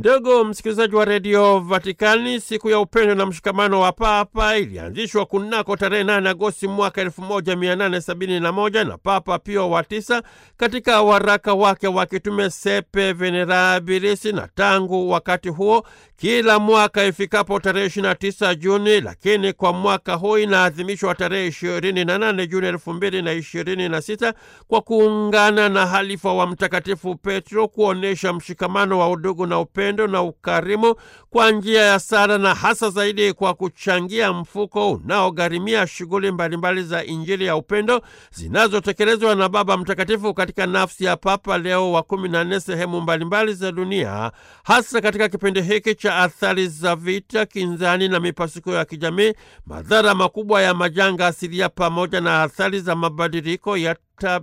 Ndugu msikilizaji wa redio Vatikani, siku ya upendo na mshikamano wa Papa ilianzishwa kunako tarehe 8 Agosti mwaka 1871 na Papa Pio wa tisa katika waraka wake wa kitume Sepe Venerabilis, na tangu wakati huo kila mwaka ifikapo tarehe 29 Juni, lakini kwa mwaka huu inaadhimishwa tarehe 28 Juni 2026 kwa kuungana na halifa wa Mtakatifu Petro kuonyesha mshikamano wa udugu na upendo na ukarimu kwa njia ya sala na hasa zaidi kwa kuchangia mfuko unaogharimia shughuli mbalimbali za Injili ya upendo zinazotekelezwa na Baba Mtakatifu katika nafsi ya Papa Leo wa kumi na nne sehemu mbalimbali za dunia, hasa katika kipindi hiki cha athari za vita, kinzani na mipasuko ya kijamii, madhara makubwa ya majanga asilia, pamoja na athari za mabadiliko ya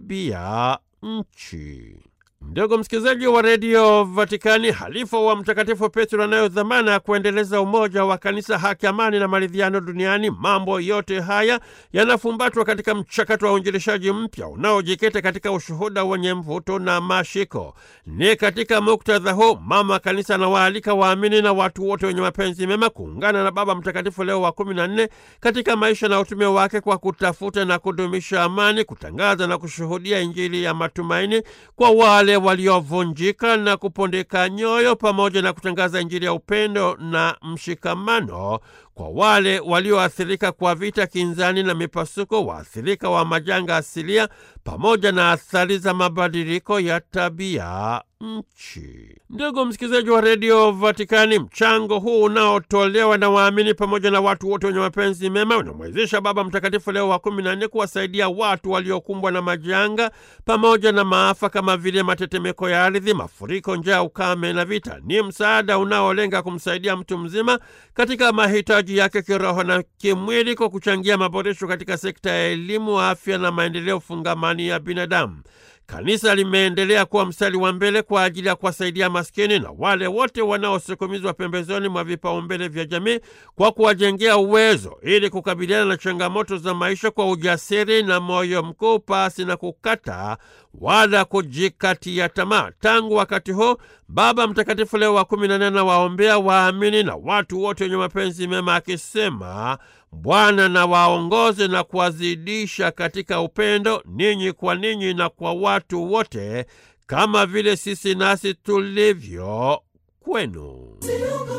tabia nchi. Ndugu msikilizaji wa redio Vatikani, halifa wa Mtakatifu Petro anayo dhamana ya kuendeleza umoja wa kanisa, haki, amani na maridhiano duniani. Mambo yote haya yanafumbatwa katika mchakato wa uinjilishaji mpya unaojikita katika ushuhuda wenye mvuto na mashiko. Ni katika muktadha huu mama kanisa anawaalika waamini na watu wote wenye mapenzi mema kuungana na Baba Mtakatifu Leo wa kumi na nne katika maisha na utume wake kwa kutafuta na kudumisha amani, kutangaza na kushuhudia Injili ya matumaini kwa wale waliovunjika na kupondeka nyoyo pamoja na kutangaza Injili ya upendo na mshikamano kwa wale walioathirika kwa vita, kinzani na mipasuko, waathirika wa majanga asilia pamoja na athari za mabadiliko ya tabia nchi. Ndugu msikilizaji wa redio Vatikani, mchango huu unaotolewa na waamini pamoja na watu wote wenye mapenzi mema unamwezesha Baba Mtakatifu Leo wa kumi na nne kuwasaidia watu waliokumbwa na majanga pamoja na maafa kama vile matetemeko ya ardhi, mafuriko, njaa, ukame na vita. Ni msaada unaolenga kumsaidia mtu mzima katika mahitaji yake kiroho na kimwili kwa kuchangia maboresho katika sekta ya elimu, afya na maendeleo fungamani ya binadamu. Kanisa limeendelea kuwa mstari wa mbele kwa ajili ya kuwasaidia maskini na wale wote wanaosukumizwa pembezoni mwa vipaumbele vya jamii kwa kuwajengea uwezo ili kukabiliana na changamoto za maisha kwa ujasiri na moyo mkuu, pasi na kukata wala kujikatia tamaa. Tangu wakati huo Baba Mtakatifu Leo wa kumi na nne anawaombea waamini na watu wote wenye mapenzi mema akisema, Bwana na waongoze na kuwazidisha katika upendo ninyi kwa ninyi na kwa watu wote, kama vile sisi nasi tulivyo kwenu.